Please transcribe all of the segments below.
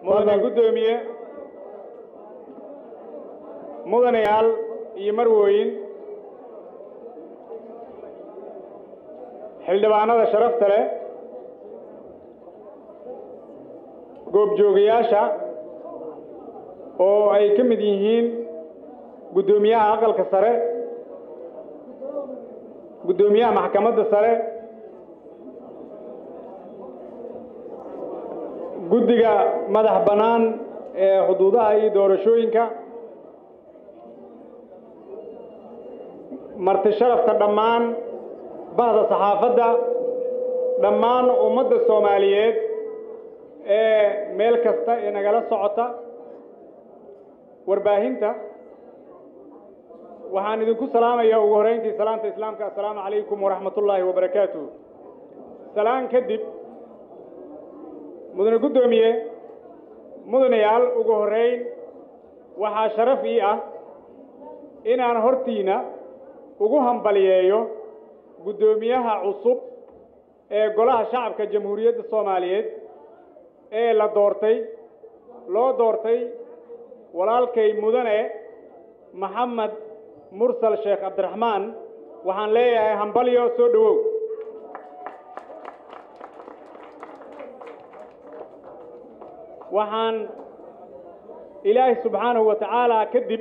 mudane guddoomiye mudanayaal iyo marwooyin xildhibaanada sharafta leh goobjoogayaasha oo ay ka mid yihiin guddoomiyaha aqalka sare guddoomiyaha maxkamadda sare guddiga madax bannaan ee xuduudaha iyo doorashooyinka marti sharafta dhammaan bahda saxaafadda dhammaan ummadda soomaaliyeed ee meel kasta ee nagala socota warbaahinta waxaan idinku salaamayaa ugu horrayntii salaanta islaamka assalaamu calaykum waraxmat ullaahi wabarakaatuh salaan kadib mudane guddoomiye mudanayaal ugu horrayn waxaa sharaf ii ah inaan hortiina ugu hambaliyeeyo guddoomiyaha cusub ee golaha shacabka jamhuuriyadda soomaaliyeed ee la doortay loo doortay walaalkay mudane maxamed mursal sheekh cabdiraxmaan waxaan leeyahay hambalyo soo dhowow waxaan ilaahay subxaanahu wa tacaala kadib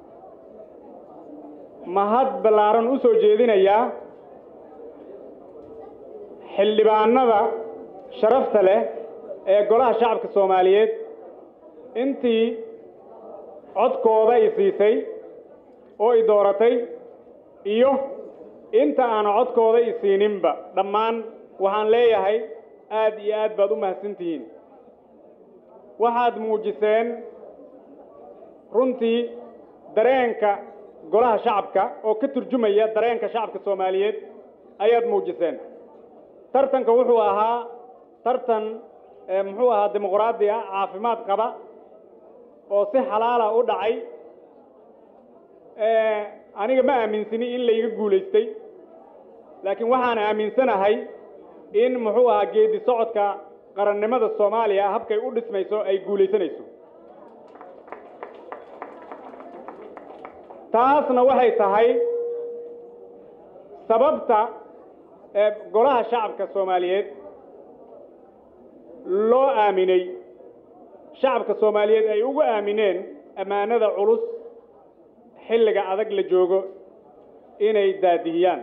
mahad ballaaran u soo jeedinayaa xildhibaanada sharafta leh ee golaha shacabka soomaaliyeed intii codkooda i siisay oo i dooratay iyo inta aan codkooda i siininba dhammaan waxaan leeyahay aad iyo aad baad u mahadsantihiin waxaad muujiseen runtii dareenka golaha shacabka oo ka turjumaya dareenka shacabka soomaaliyeed ayaad muujiseen tartanka wuxuu ahaa tartan muxuu ahaa dimuqraadi ah caafimaad qaba oo si xalaala u dhacay aniga ma aaminsini in layga guulaystay laakiin waxaan aaminsanahay in muxuu ahaa geedi socodka qarannimada soomaaliya habkay u dhismayso ay guulaysanayso taasna waxay tahay sababta ee golaha shacabka soomaaliyeed loo aaminay shacabka soomaaliyeed ay ugu aamineen ammaanada culus xilliga adag la joogo inay daadihiyaan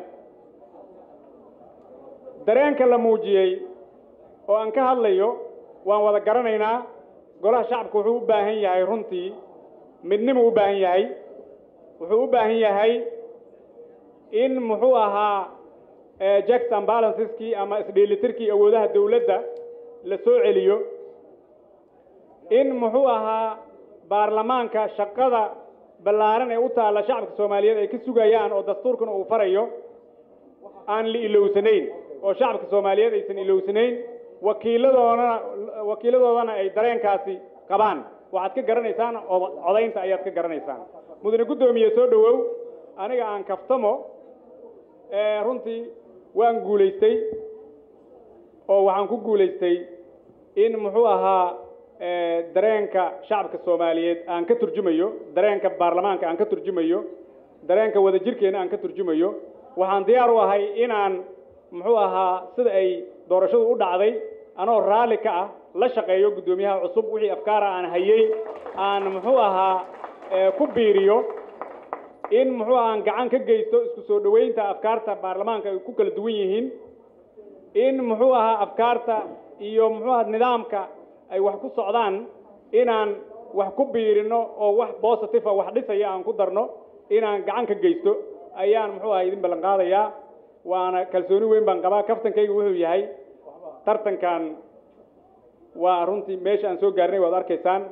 dareenka la muujiyey oo aan ka hadlayo waan wada garanaynaa golaha shacabka wuxuu u baahan yahay runtii midnimuu u baahan yahay wuxuu u baahan yahay in muxuu ahaa jacks and balanceski ama isdheelitirkii awoodaha dawladda la soo celiyo in muxuu ahaa baarlamaanka shaqada ballaaran ee u taalla shacabka soomaaliyeed ay ka sugayaan oo dastuurkuna uu farayo aan la ilowsanayn oo shacabka soomaaliyeed aysan ilowsanayn wakiiladoodana wakiiladoodana ay dareenkaasi qabaan waxaad ka garanaysaan codaynta ayaad ka garanaysaan mudane guddoomiye soo dhowow aniga aan kaftamo runtii waan guulaystay oo waxaan ku guulaystay in muxuu ahaa dareenka shacabka soomaaliyeed aan ka turjumayo dareenka baarlamaanka aan ka turjumayo dareenka wadajirkeena aan ka turjumayo waxaan diyaar u ahay inaan muxuu ahaa sida ay doorashadu u dhacday anoo raalli ka ah la shaqeeyo guddoomiyaha cusub wixii afkaara aan hayey aan muxuu ahaa ku biiriyo in muxuu aha aan gacan ka geysto isku soo dhoweynta afkaarta baarlamaanka ay ku kala duwan yihiin in muxuu ahaa afkaarta iyo muxuu aha nidaamka ay wax ku socdaan inaan wax ku biirino oo wax positive wax dhisaya aan ku darno inaan gacan ka geysto ayaan muxuu aha idin ballan qaadayaa waana kalsooni weyn baan qabaa kaftankayga wuxuu yahay tartankan waa runtii meesha aan soo gaarnay waad arkaysaan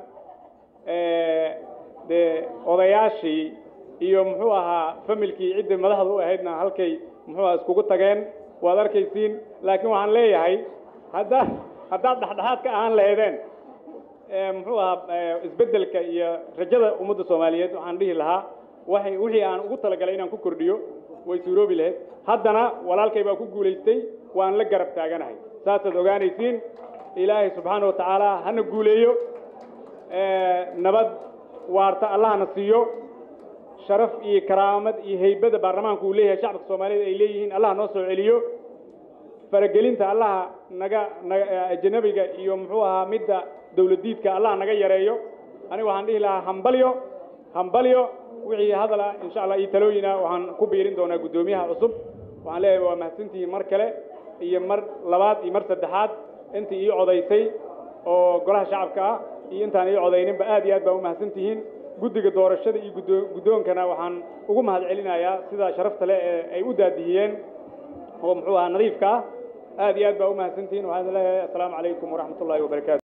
dee odayaashii iyo muxuu ahaa familkii ciddii madaxda u ahaydna halkay muxuu aha iskugu tageen waad arkaysiin laakiin waxaan leeyahay haddaad haddaad dhexdhexaad ka ahaan lahaydeen muxuu ahaa isbeddelka iyo rajada ummadda soomaaliyeed waxaan dhihi lahaa waxay wixii aan ugu talagalay inaan ku kordhiyo way suuroobi lahayd haddana walaalkay baa ku guulaystay waan la garab taaganahay saasaad ogaanaysiin ilaahay subxaana wa tacaala hana guuleeyo nabad waarta allahna siiyo sharaf iyo karaamad iyo haybada baarlamaanku uu leeyahay shacabka soomaaliyeed ay leeyihiin allah noo soo celiyo faragelinta allaha naga naga ajanabiga iyo muxuu ahaa midda dawladdiidka allah naga yareeyo aniga waxaan dhihi lahaa hambalyo hambalyo wixii hadala insha allah iyo talooyina waxaan ku biirin doonaa guddoomiyaha cusub waxaan leeyahay waa mahadsantihiin mar kale iyo mar labaad iyo mar saddexaad intii ii codaysay oo golaha shacabka ah iyo intaan ii codayninba aad iyo aad baa u mahadsantihiin guddiga doorashada iyo guddo guddoonkana waxaan ugu mahad celinayaa sidaa sharafta leh ee ay u daadihiyeen oo muxuu ahaa nadiifka ah aad iyo aad baa u mahadsantihiin waxaan leeyahay assalaamu calaykum waraxmat ullahi wabarakaatu